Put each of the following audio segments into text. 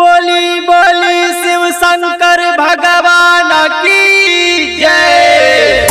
बोली बोली शिव शंकर भगवान की जय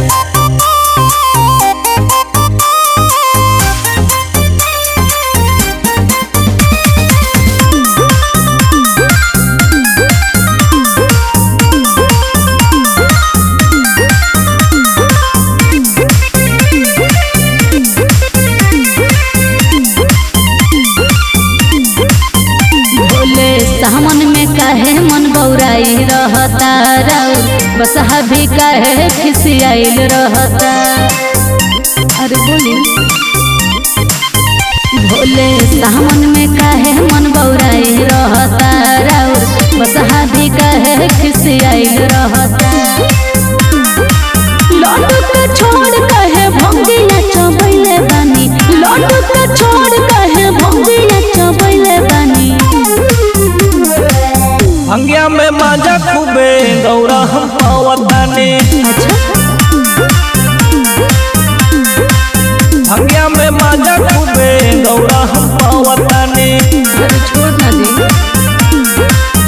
बोले सामन में काहे मन बौराई रहता राउर बसहा भी काहे खिसियाइल रहता अरे बोली भोले सामन में काहे मन बौराई रहता राउर बसहा भी काहे खिसियाइल रहता लड्डू के छोड़ कहे भंगिया चबैले बानी लड्डू के छोड़ कहे भंगिया चबैले बानी भंगिया में माजा खूबे गौरा हम पावताने भंगिया में माजा खूबे गौरा हम पावताने अरे छोड़ ना दे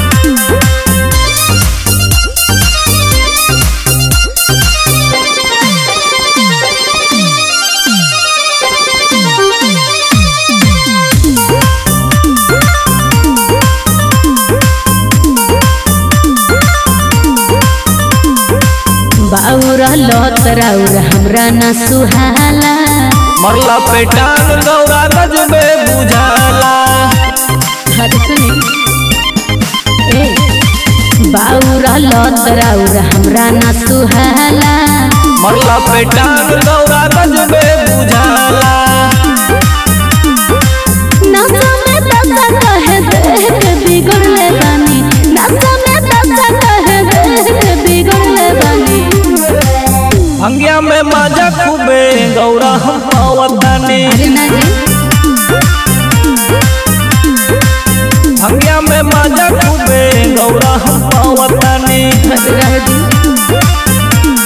बाउरा लत राउर हमरा न सुहाला मरला पेटान गौरा गजबे बुझाला अरे सुनी ए बाउरा लत राउर हमरा न सुहाला मरला पेटान गौरा गजबे बुझाला नशा में दशा कहे देह के बिगड़ले बानी नशा में दशा कहे देह के बिगड़ले बानी भंगिया में माजा खूबे गौरा हम पावताने अरे ना जी भंगिया में माजा खूबे गौरा हम पावताने अरे रह दी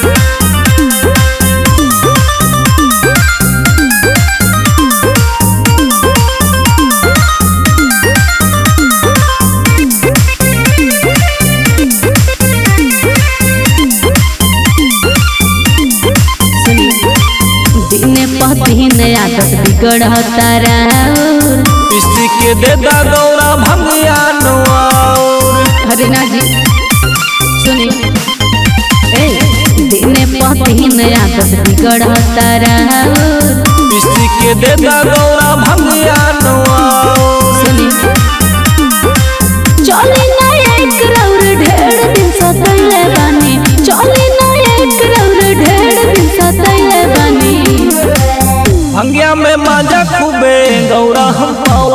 सुनी दिने पदिने आदत बिगड़ता राउर किसी के देता गौरा भंगिया नौर अरे ना जी सुनी ए दिने पदिने आदत बिगड़ता राउर किसी के देता गौरा भंगिया नौर सुनी चली ना एक रौर ढेर दिन सतैले बानी चली ना एक रौर ढेर दिन सतैले बानी भंगिया में माजा खूबे गौरा हम पाव